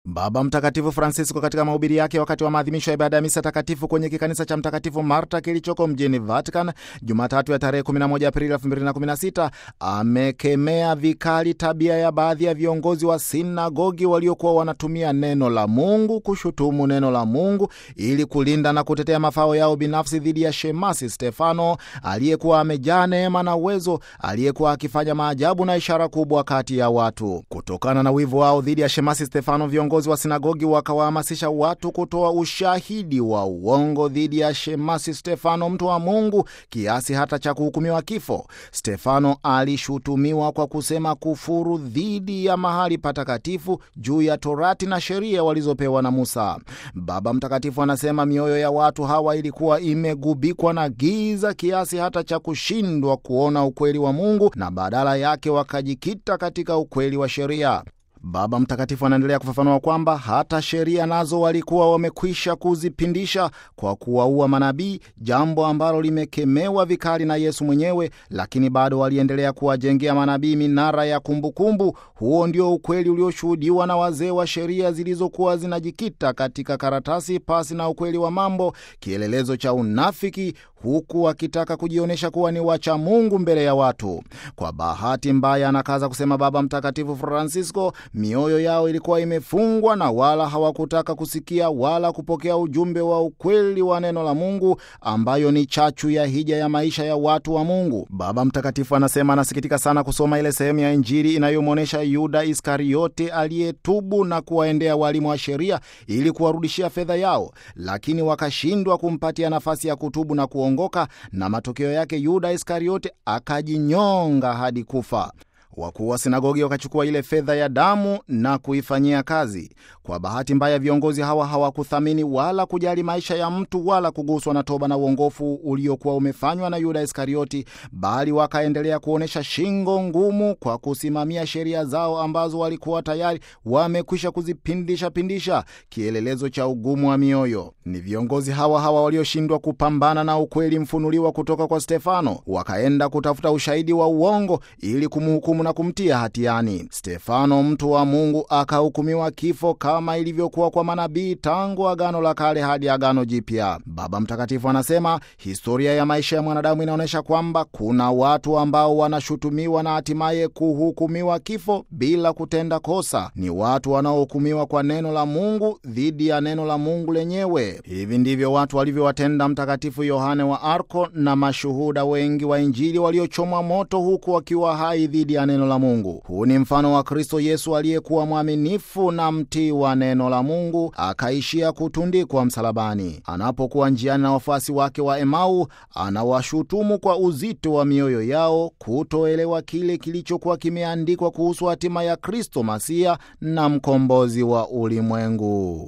Baba Mtakatifu Francisco katika mahubiri yake wakati wa maadhimisho ya ibada ya misa takatifu kwenye kikanisa cha Mtakatifu Marta kilichoko mjini Vatican Jumatatu ya tarehe 11 Aprili 2016 amekemea vikali tabia ya baadhi ya viongozi wa sinagogi waliokuwa wanatumia neno la Mungu kushutumu neno la Mungu ili kulinda na kutetea mafao yao binafsi dhidi ya shemasi Stefano aliyekuwa amejaa neema na uwezo, aliyekuwa akifanya maajabu na ishara kubwa kati ya watu. Kutokana na wivu wao dhidi ya shemasi Stefano, viongozi wa sinagogi wakawahamasisha watu kutoa ushahidi wa uongo dhidi ya shemasi Stefano, mtu wa Mungu, kiasi hata cha kuhukumiwa kifo. Stefano alishutumiwa kwa kusema kufuru dhidi ya mahali patakatifu juu ya Torati na sheria walizopewa na Musa. Baba Mtakatifu anasema mioyo ya watu hawa ilikuwa imegubikwa na giza kiasi hata cha kushindwa kuona ukweli wa Mungu na badala yake wakajikita katika ukweli wa sheria. Baba Mtakatifu anaendelea kufafanua kwamba hata sheria nazo walikuwa wamekwisha kuzipindisha kwa kuwaua manabii, jambo ambalo limekemewa vikali na Yesu mwenyewe, lakini bado waliendelea kuwajengea manabii minara ya kumbukumbu. Huo ndio ukweli ulioshuhudiwa na wazee wa sheria zilizokuwa zinajikita katika karatasi pasi na ukweli wa mambo, kielelezo cha unafiki, huku wakitaka kujionyesha kuwa ni wacha Mungu mbele ya watu. Kwa bahati mbaya, anakaza kusema Baba Mtakatifu Francisco, mioyo yao ilikuwa imefungwa na wala hawakutaka kusikia wala kupokea ujumbe wa ukweli wa neno la Mungu ambayo ni chachu ya hija ya maisha ya watu wa Mungu. Baba Mtakatifu anasema anasikitika sana kusoma ile sehemu ya Injili inayomwonyesha Yuda Iskariote aliyetubu na kuwaendea walimu wa sheria ili kuwarudishia fedha yao, lakini wakashindwa kumpatia nafasi ya kutubu na kuongoka, na matokeo yake Yuda Iskariote akajinyonga hadi kufa. Wakuu wa sinagogi wakachukua ile fedha ya damu na kuifanyia kazi. Kwa bahati mbaya, viongozi hawa hawakuthamini wala kujali maisha ya mtu wala kuguswa na toba na uongofu uliokuwa umefanywa na Yuda Iskarioti, bali wakaendelea kuonyesha shingo ngumu kwa kusimamia sheria zao ambazo walikuwa tayari wamekwisha kuzipindisha pindisha, kielelezo cha ugumu wa mioyo. Ni viongozi hawa hawa walioshindwa kupambana na ukweli mfunuliwa kutoka kwa Stefano, wakaenda kutafuta ushahidi wa uongo ili kumhukumu na kumtia hatiani. Stefano mtu wa Mungu akahukumiwa kifo kama ilivyokuwa kwa manabii tangu Agano la Kale hadi Agano Jipya. Baba Mtakatifu anasema historia ya maisha ya mwanadamu inaonyesha kwamba kuna watu ambao wanashutumiwa na hatimaye kuhukumiwa kifo bila kutenda kosa. Ni watu wanaohukumiwa kwa neno la Mungu dhidi ya neno la Mungu lenyewe. Hivi ndivyo watu walivyowatenda Mtakatifu Yohane wa Arko na mashuhuda wengi wa Injili waliochomwa moto huku wakiwa hai dhidi ya neno la Mungu. Huu ni mfano wa Kristo Yesu aliyekuwa mwaminifu na mtii wa neno la Mungu akaishia kutundikwa msalabani. Anapokuwa njiani na wafuasi wake wa Emau, anawashutumu kwa uzito wa mioyo yao kutoelewa kile kilichokuwa kimeandikwa kuhusu hatima ya Kristo Masia na mkombozi wa ulimwengu.